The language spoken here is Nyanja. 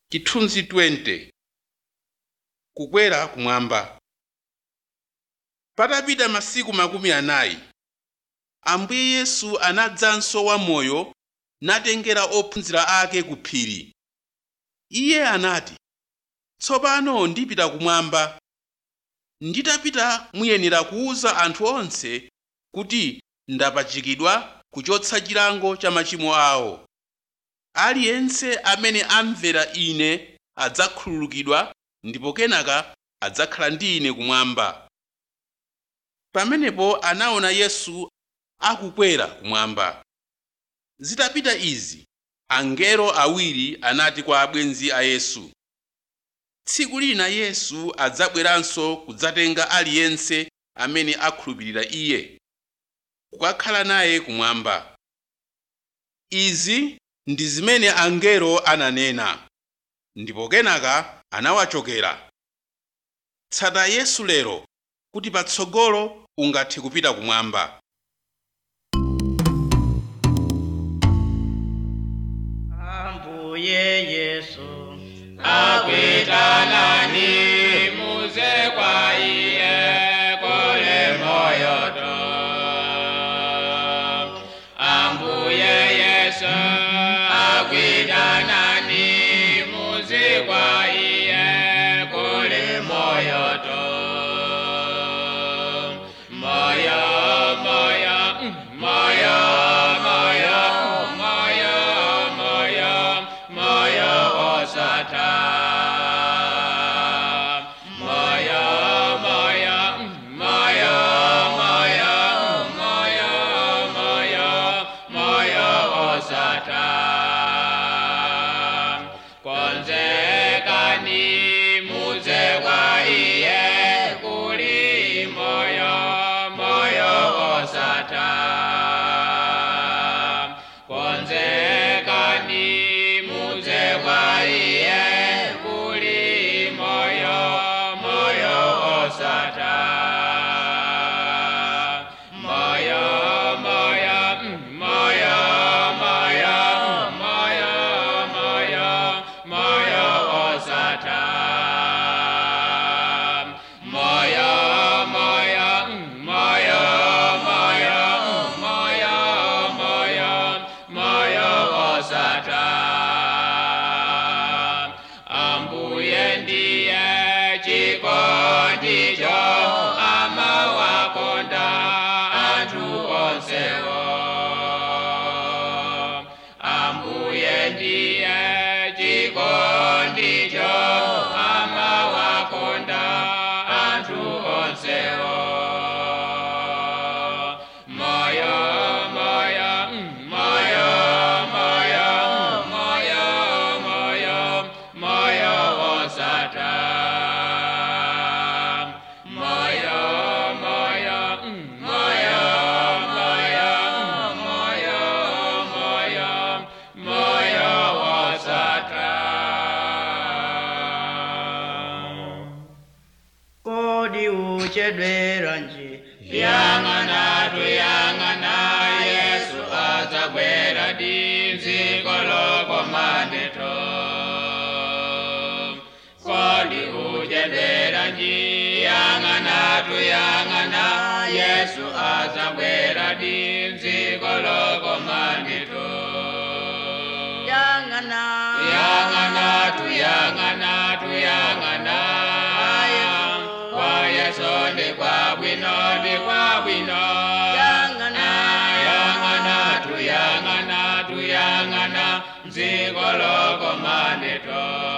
chithunzi 20 kukwera kumwamba patapita masiku makumi anayi ambuye yesu anadzanso wamoyo natengera ophunzira ake ku phiri iye anati tsopano ndipita kumwamba nditapita muyenera kuwuza anthu onse kuti ndapachikidwa kuchotsa chilango cha machimo awo aliyense amene amvera ine adzakhululukidwa ndipo kenaka adzakhala ndi ine kumwamba pamenepo anaona yesu akukwera kumwamba zitapita izi angelo awiri anati kwa abwenzi a yesu tsiku lina yesu adzabweranso kudzatenga aliyense amene akhulupirira iye kukakhala naye kumwamba izi ndi zimene angelo ananena ndipo kenaka anawachokera tsata yesu lero kuti patsogolo ungathe kupita kumwamba ambuye yesu akwitanani muze kwa iye kule moyo to ambuye yesu akwitanani muze kwa iye kule moyo to moyo moyo mm, moyo moyo moyo moyo moyo osata moyo moyo mm, moyo moyo moyo moyo moyo osata konzekani muze kwa iye kuli moyo moyo osata konzekani muze kwa iye kuli moyo moyo osata moyo moyo mm, moyo moyo moyo moyo moyo osata moyo moyo mm, moyo moyo moyo moyo moyo osata ambuye ndiye chikondicho amawakonda anthu onsewo ambuye ndiye chikondicho amawakonda anthu onsewo moyo moyo mm, moyo moyo moyo moyo moyo osata moyo moyo mm, moyo moyo moyo moyo moyo osata kodi uchedwera nji yang'ana tuyang'ana yesu adzabwera dziko lokomaneto kodi uchedwera nji yang'ana tuyang'ana yesu adzabwera dziko lokomaneto yang'ana tuyang'ana tuyang'ana tuyang'ana kwa yesu ndi kwabwino ndi kwabwino Yang'ana. yang'ana tuyang'ana tuyang'ana dziko lokomaneto